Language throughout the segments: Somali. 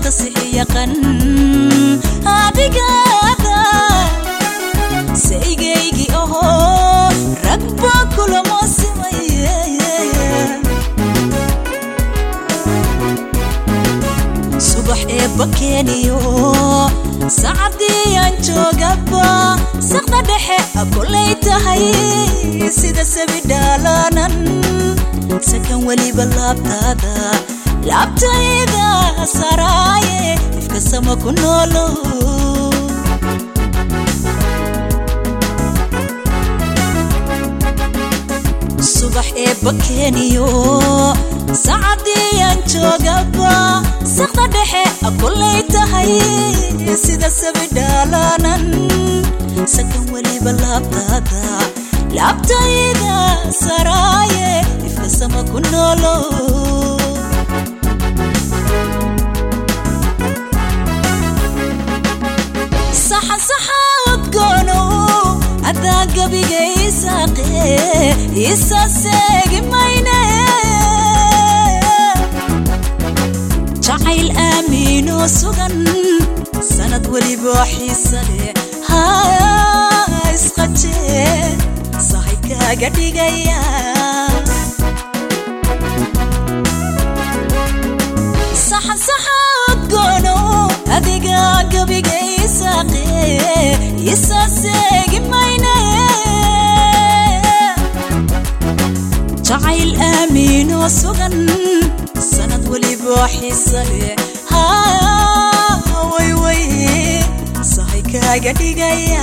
hadda sixi yaqan adigaada saygaygi ahoo ragba kulamo simaye subax eebba keeniyo sacadii aan joogaba saqda dhexe a kolay tahay sida sabi dhaalaanan sakan weliba laabtaada laabtayda saraaye ifka sama ku noolo subax eebba keeniyo sacadii aan joogaba saqda dhexe a kolay tahay sida sabi dhaalaanan sakan weliba laabtaada laabtayda saraaye ifka sama ku noolo saxan saxa udgoono adaa gabiga isaaqe isa seegi mayne jacayl aamiinoo sugan sanad weliba xiisa leh ha isqaje sahay kaaga dhigaya saxan saxa udgoono adiga gabiga isaaqe isa seegi mayne jacayl aamiinoo sugan sanad weliba xiisa leh ha wayway sahay kaaga dhigaya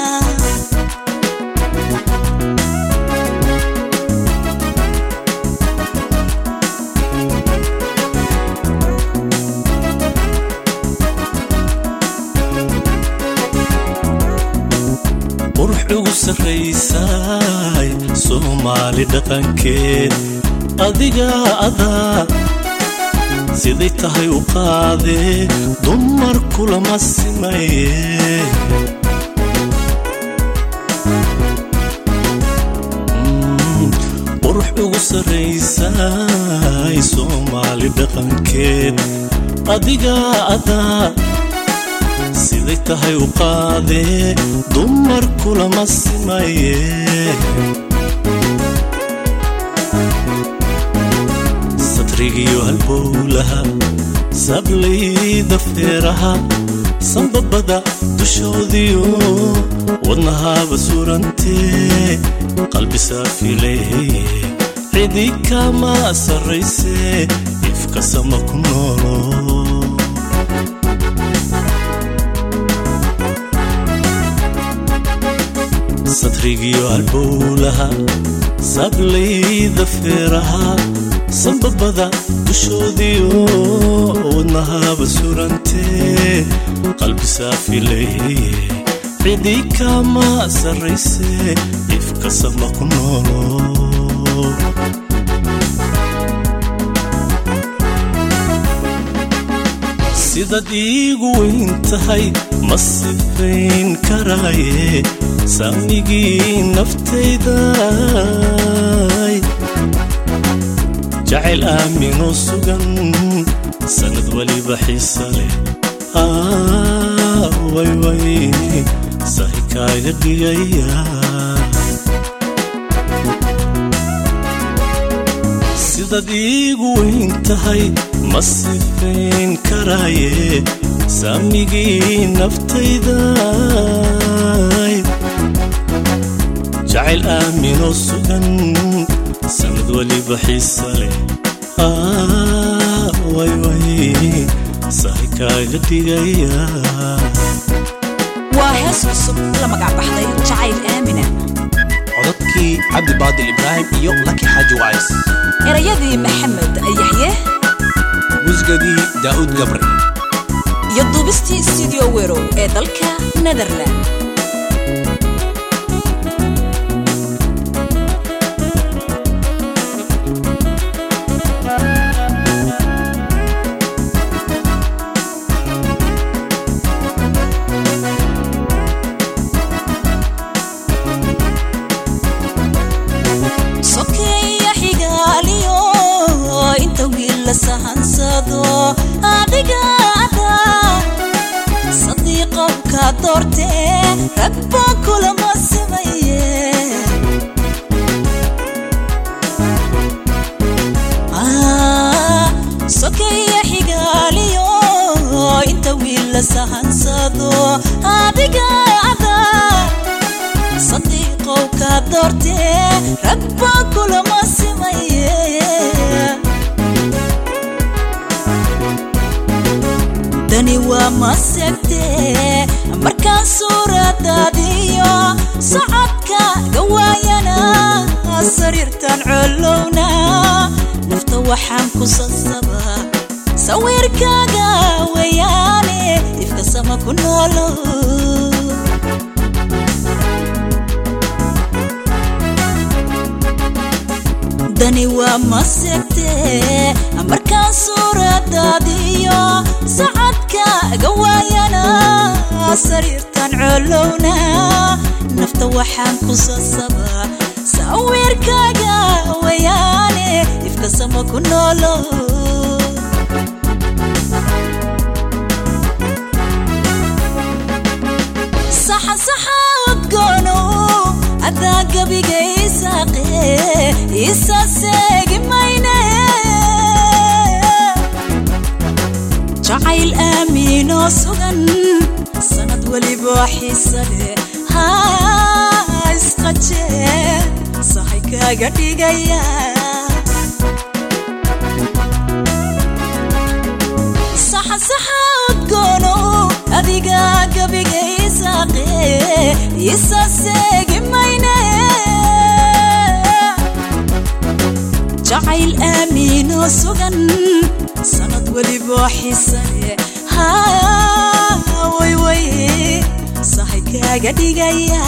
qurux ugu sarraysay soomaali dhaqankeed adiga adaa siday tahay u qaadee dumar kulama simaye qurux ugu sarraysay soomaali dhaqankeed adiga adaa siday tahay u qaadee dumar kulama simaye satrigiyo halbowlaha sablayda feeraha sanbabada dushoodiyo wadnahaaba surantee qalbi saafileeye cidi kama sarraysee ifka sama ku noolo satrigiyo halbowlaha sablayda feeraha sanbabada dushoodiyo wadnahaaba surantee qalbi saafileeye cidi kama sarraysee ifka sama ku noolo sidaad iigu weyn tahay ma sifayn karaaye saamigii naftayday jacayl aaminoo sugan sanad weliba xiisa leh wayway sahi kaaga dhigaya sidaad iigu weyn tahay ma sifayn karaaye saamigii naftayday jacayl aaminoo sugan sanad weliba xiisa leh wayway sahi kaaga dhigaya waa hees cusub la magac baxday jacayl aamina codadkii cabdi baadil ibraahim iyo laki xaaji wacays erayadii maxamed yaxye musgadii daa'uud gabre iyo duubistii studio werow ee dalka netherland sokeeya xigaaliyo inta wiil la sahansado adiga rabbo kulama simaye Ah, sokeya xigaaliyo inta wiil la sahansado adiga ada sadiiqow ka doortee rabbo kulama simaye dani waa masegtee markaan suuradaadiyo socodka gawaayana sariirtan colowna nafta waxaan ku sasabaa sawirkaaga weyaane ifka sama ku noolo dani waa masegtee markaan suuradaadiyo socodka gawaayana sariirtan colowna nafta waxaan ku sasabaa sawirkaaga weyaane ifka sama ku noolo saxa saxa udgoono adaa gabiga isaaqe isa seegi mayne jacayl aamiinoo sugan sanad weliba xiisa leh haa isqajee sahay kaaga dhigaya saxa saxa udgoono adiga gabiga isaaqe isa seegi mayne jacayl aamiinoo sugan sanad weliba xisane haa wayway sahay kaaga dhigaya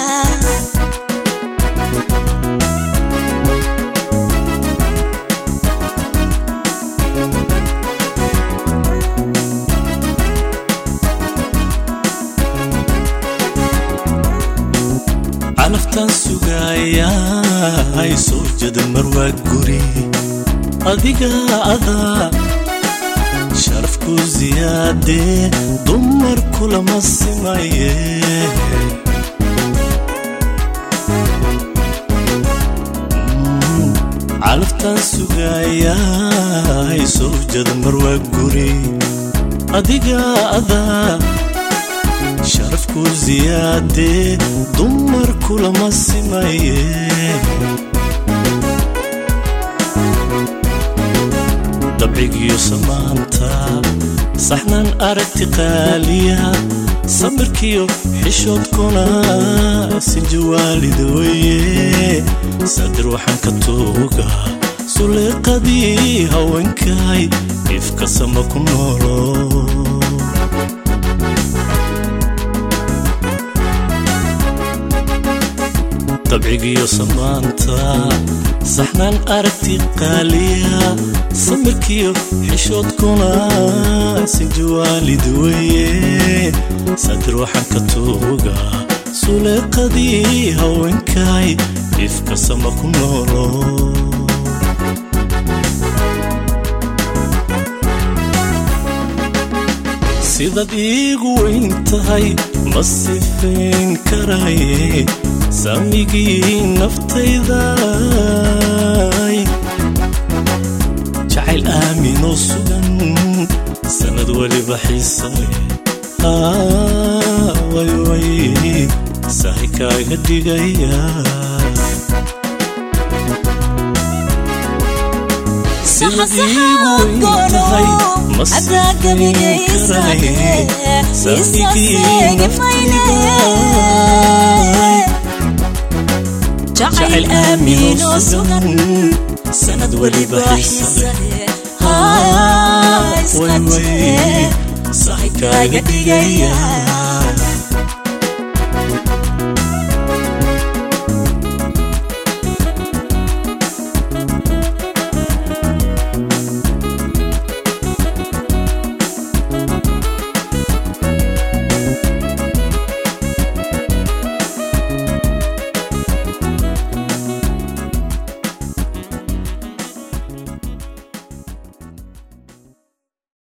calaftaan sugayaa hay soo jada marwaa guri adiga adaa sharafku siyaadee dumar kulama simaye Mm, calaftaan sugayaa hay soo jada marwaa guri adiga adaa sharafku siyaadee dumar kulama simaye dabcigiyo samaanta saxnaan aragti qaaliya samirkiyo xishoodkuna sinja waalida weye saadir waxaan ka tuuga suleeqadii haweenkay ifka sama ku noolo dabcigiyo samaanta saxnaan aragti qaaliya samirkiyo xishoodkuna sinja waalid weye saadir waxaan ka tuuga suleeqadii haweenkay ifka sama ku noolo sidaad iigu weyn tahay ma sifayn karaye saamigii naftayday jacayl aaminoo sugan sanad weliba xiisale wayway sahay kaaga dhigaya sidaad iigu weyn tahay ma sifayn karaye saamigii naftayday jacayl aaminoo sugan sanad weliba xiisale haa isqajee sahay kaaga dhigaya